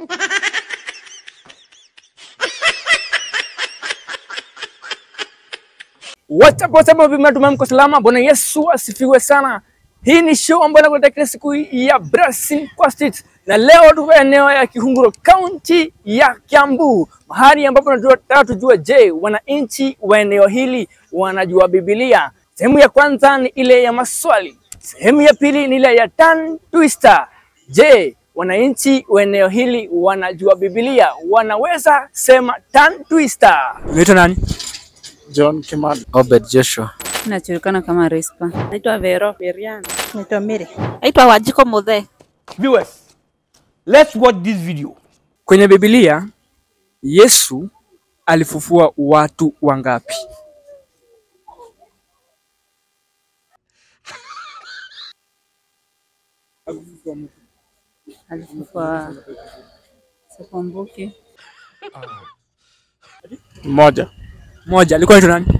Wachaposema vimetumia mko salama. Bwana Yesu asifiwe sana. Hii ni show ambayo inakuletea kila siku ya Blessing kwa Street, na leo tuko eneo ya Kihunguro, kaunti ya Kiambu, mahali ambapo tunataka tujue, je, wananchi wa eneo hili wanajua Biblia? Sehemu ya kwanza ni ile ya maswali, sehemu ya pili ni ile ya tongue twister. Je, wananchi wa eneo hili wanajua Biblia? Wanaweza sema tongue twister. Unaitwa nani? John Kimani. Obed Joshua. Najulikana kama Rispa. Naitwa Vero Miriam. Naitwa Mary. Naitwa Wajiko Muthe. Viewers, let's watch this video. Kwenye Biblia Yesu alifufua watu wangapi? Alifufua sikumbuki. Mmoja. Moja. Alikuwa anaitwa nani?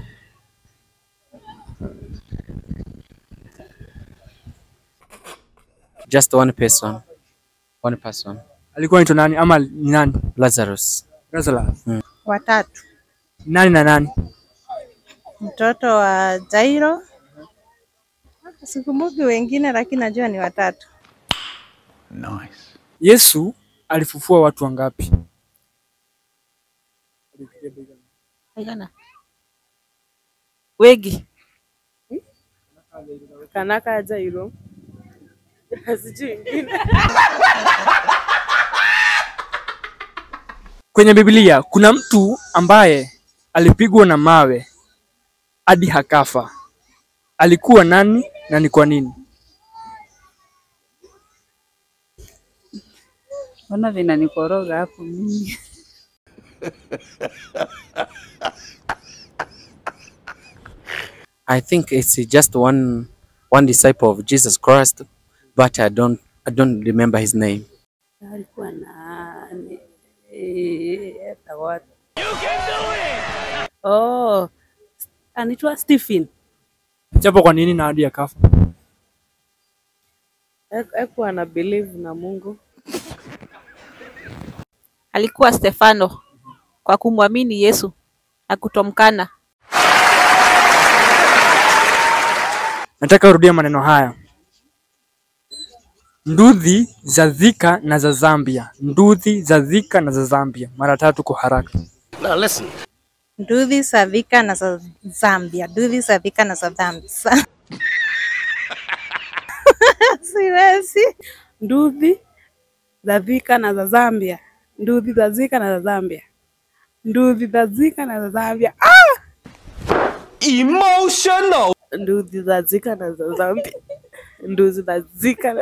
Just one person. One person. Alikuwa anaitwa nani ama ni nani? Lazarus. Lazarus. Watatu. Nani na nani? Mtoto wa Jairo. Sikumbuki wengine lakini najua ni watatu. Yesu alifufua watu wangapi? Aigana. Wegi. Kanaka Jairo. Sijui ingine. Kwenye Biblia kuna mtu ambaye alipigwa na mawe hadi hakafa. Alikuwa nani na ni kwa nini? Mbona vinanikoroga hapo mimi? I think it's just one one disciple of Jesus Christ, but I don't I don't remember his name. Alikuwa na eh, hata watu. Oh. Anaitwa Stephen. Japo kwa nini na hadi akafa? Ekuwa na believe na Mungu. Alikuwa Stefano kwa kumwamini Yesu na kutomkana. Nataka urudia maneno haya. Ndudhi za Thika na za Zambia. Ndudhi za Thika na za Zambia. Mara tatu kwa haraka. Now listen. Nduthi za Thika na za Zambia. Nduthi za Thika na za Zambia. Siwezi. Nduthi za Thika na za Zambia. Nduthi za Thika na za Zambia. Nduthi za Thika na za Zambia. Ah! Emotional. Nduthi za Thika na za Zambia. Nduthi za Thika na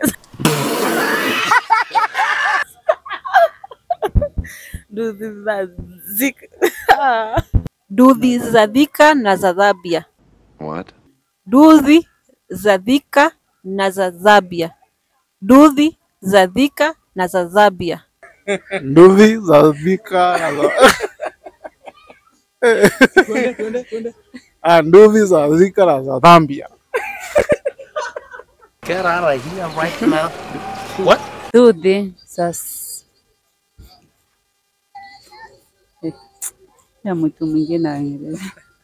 Nduthi za Thika. Ah. Nduthi za Thika na za Zambia. What? Nduthi za Thika na za Zambia. Nduthi za Thika na za Zambia. Nduthi za Thika na za Ah, nduthi za Thika na za Zambia. Get out of here right now. What? Dudhi sas Eh, ya mtu mwingine aendelee.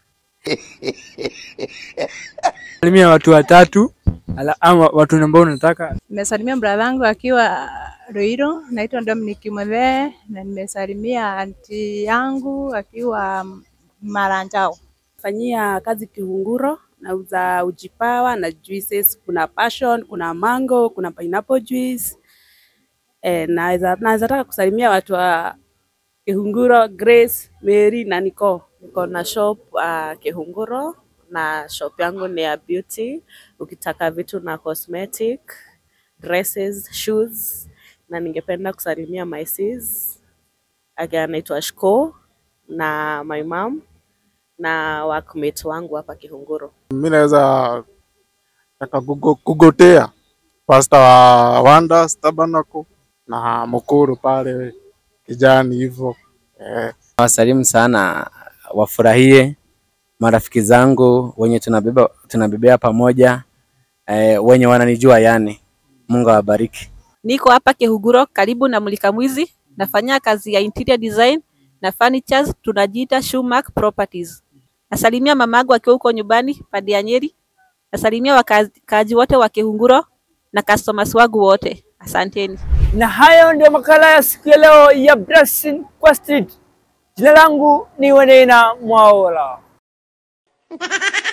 Salimia watu watatu ala, ama watu ambao unataka. Nimesalimia brada yangu akiwa Ruiro, naitwa Dominic Muthee, na nimesalimia anti yangu akiwa Maranjao. Fanyia kazi Kihunguro, nauza ujipawa na juices. Kuna passion, kuna mango, kuna pineapple juice. Eh, naweza naweza taka kusalimia watu wa Kihunguro, Grace, Mary na Nicole. Niko na shop uh, Kihunguro na shop yangu ni ya beauty. Ukitaka vitu na cosmetic, dresses, shoes na ningependa kusalimia my sis again anaitwa Shko na my mom na workmate wangu hapa Kihunguro. Mimi naweza taka kugo- kugotea pasta wa Wonders Tabernacle na Mukuru pale kijani hivyo eh. Wasalimu sana, wafurahie marafiki zangu wenye tunabeba tunabebea pamoja eh, wenye wananijua yani. Mungu awabariki. Niko hapa Kihunguro karibu na Mulika Mwizi nafanya kazi ya interior design na furnitures, tunajiita Shumack Properties. Nasalimia mamangu akiwa huko nyumbani pande ya Nyeri. Nasalimia wakaaji wote wa Kihunguro na customers wangu wote. Asanteni. Na hayo ndio makala ya siku ya leo ya Blessing kwa Street. Jina langu ni Wenena Mwaola.